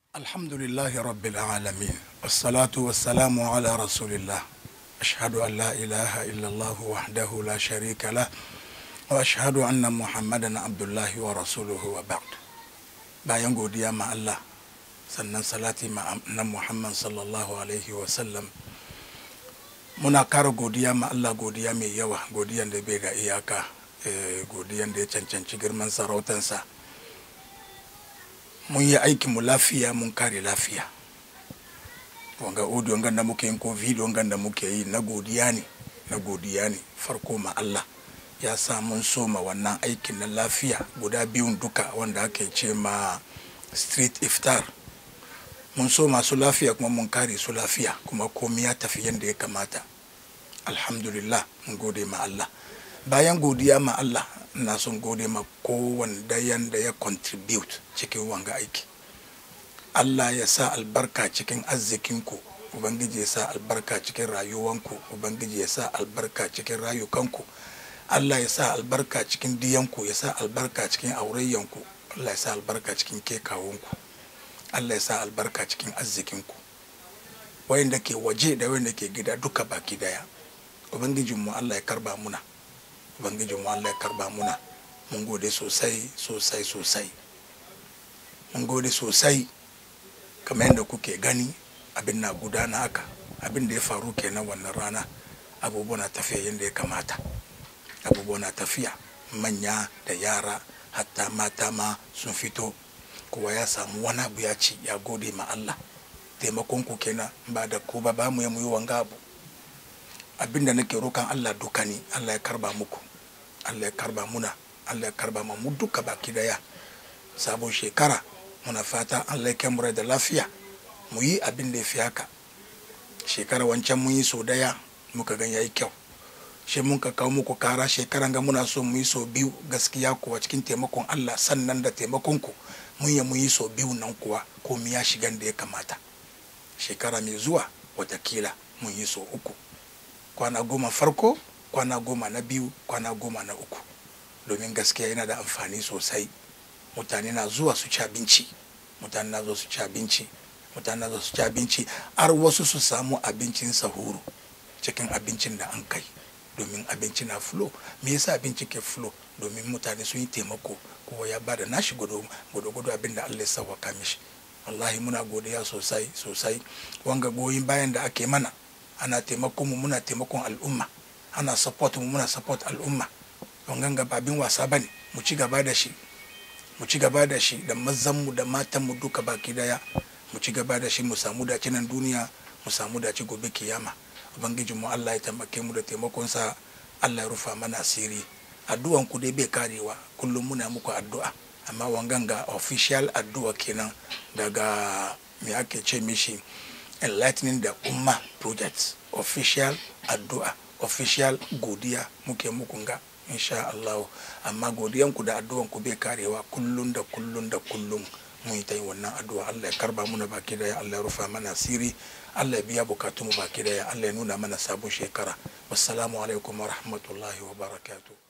الحمد لله رب العالمين والصلاة والسلام على رسول الله أشهد أن لا إله إلا الله وحده لا شريك له وأشهد أن محمدا عبد الله ورسوله وبعد bayan godiya ma Allah sannan salati ma na Muhammad sallallahu alaihi wasallam muna kara godiya ma Allah godiya mai yawa godiyan da bai ga iyaka godiyan da ya cancanci girman sarautansa mun yi aikin mu lafiya mun kare lafiya wanga audio ngan da muke yin ko video ngan da muke yi na godiya ne na godiya ne farko ma Allah ya sa mun soma wannan aikin na lafiya guda biyun duka wanda ake ce ma street iftar mun so masu lafiya kuma mun kare su lafiya kuma komai ya tafi yadda ya kamata alhamdulillah mun gode ma Allah bayan godiya ma Allah na son gode ma kowane dayan da ya contribute cikin wanga aiki Allah ya sa albarka cikin arzikinku ubangiji ya sa albarka cikin rayuwanku ubangiji ya sa albarka cikin rayukanku Allah ya sa albarka cikin diyanku ya sa albarka cikin aurayyanku Allah ya sa albarka cikin kekawunku Allah ya sa albarka cikin arzikinku wayanda ke waje da wayanda ke gida duka baki daya ubangijinmu Allah ya karba muna ubangijinmu Allah ya karba muna mun gode sosai sosai sosai mun gode sosai kamar yadda kuke gani abin na gudana haka abin da ya faru kenan wannan rana abubuwa na tafiya yadda ya kamata abubuwa na tafiya manya da yara hatta mata ma sun fito kowa ya samu wani abu ya ci ya gode ma Allah taimakon ku kenan ba da ku ba ba mu yi wanga abu abin da nake rokan Allah duka ne Allah ya karba muku Allah ya karba muna Allah ya karba mu duka baki daya sabon shekara muna fata Allah ya kai da lafiya mu yi abin da ya fi haka shekara wancan mun yi so daya muka gan yayi kyau shi mun ka kawo muku kara shekaran ga muna so mu yi so biyu gaskiya kuwa cikin taimakon Allah sannan da taimakon ku mun yi mu yi so biyu nan kuwa komai ya shigan da ya kamata shekara mai zuwa watakila mun yi so uku kwana goma farko kwana goma na biyu kwana goma na uku domin gaskiya yana da amfani sosai mutane na zuwa su ci abinci mutane na zuwa su ci abinci mutane na zuwa su ci abinci har wasu su samu abincin sahuru cikin abincin da an kai domin abinci na flow me yasa abinci ke flow domin mutane sun yi taimako kowa ya bada nashi gudu gudu abin da Allah ya sauwaka mishi wallahi muna godiya sosai sosai wanga goyin bayan da ake mana ana taimakon mu muna taimakon al'umma ana support mu muna support al'umma wangan ga babin wasa bane mu ci gaba da shi mu ci gaba da shi da mazan mu da matan mu duka baki daya mu ci gaba da shi mu samu dace nan duniya mu samu dace gobe kiyama ubangijin mu Allah ya taimake mu da taimakonsa Allah ya rufa mana asiri addu'an ku dai bai karewa kullum muna muku addu'a amma wangan ga official addu'a kenan daga me ake ce mishi enlightening the umma project official addu'a official godiya muke muku ga insha Allah amma godiyan ku da addu'an ku bai karewa kullum da kullum da kullum mun yi ta yin wannan addu'a Allah ya karba muna baki daya Allah ya rufa mana asiri Allah ya biya bukatu mu baki daya Allah ya nuna mana sabon shekara wassalamu alaikum wa rahmatullahi wa barakatuh